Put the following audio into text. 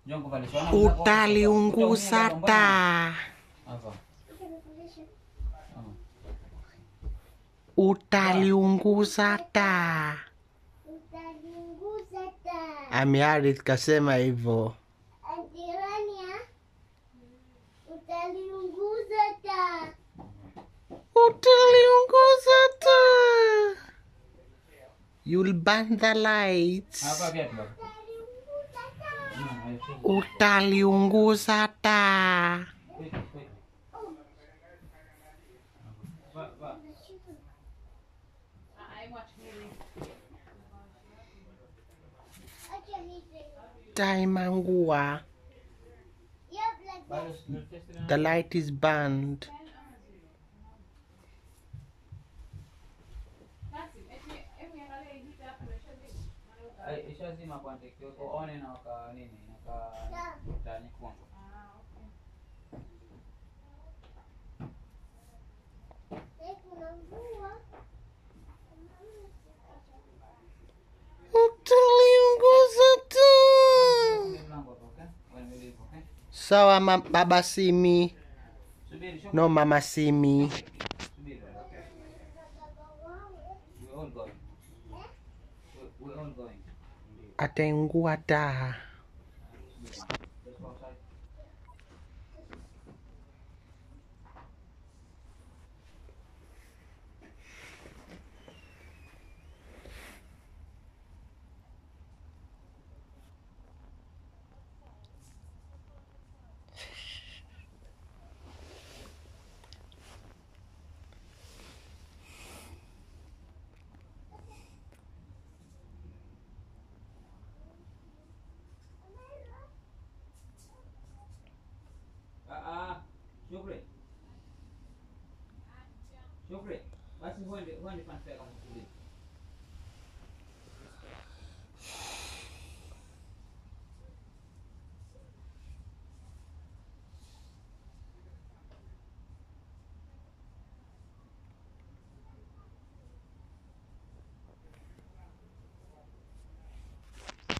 Njoo nikuvalishe. Wana- Utaliunguza Utaumia taa. Hapa. Utaliunguza taa. Utaliunguza taa. Amiarith kasema hivyo. Antirania. Utaliunguza taa. Utaliunguza taa. You'll burn the lights. Hapa viatu baba. Utaliunguza taa. Mm, hayo tu. Utaliunguza taa. Wait, wait. Va- va. Acha hizi. Taa imeungua. Yep, like Bado that. si- test na- The light is burned. Ai, ishazima kwanza ikiweko one na waka nini naka taa nyekundu. Eh, kuna mvua. Utaliunguza taa. Fungue mlango hapo, okay? Wewe ndio hivyo, okay? Sawa ma baba Simi. Subiri, shuka. No mama Simi. Subiri, okay? We're all going. We- We're all going. Ataungua taa. Let's go outside. Ah, ah, Shukri. Shukri. Basi huende huende pande kama tulivu.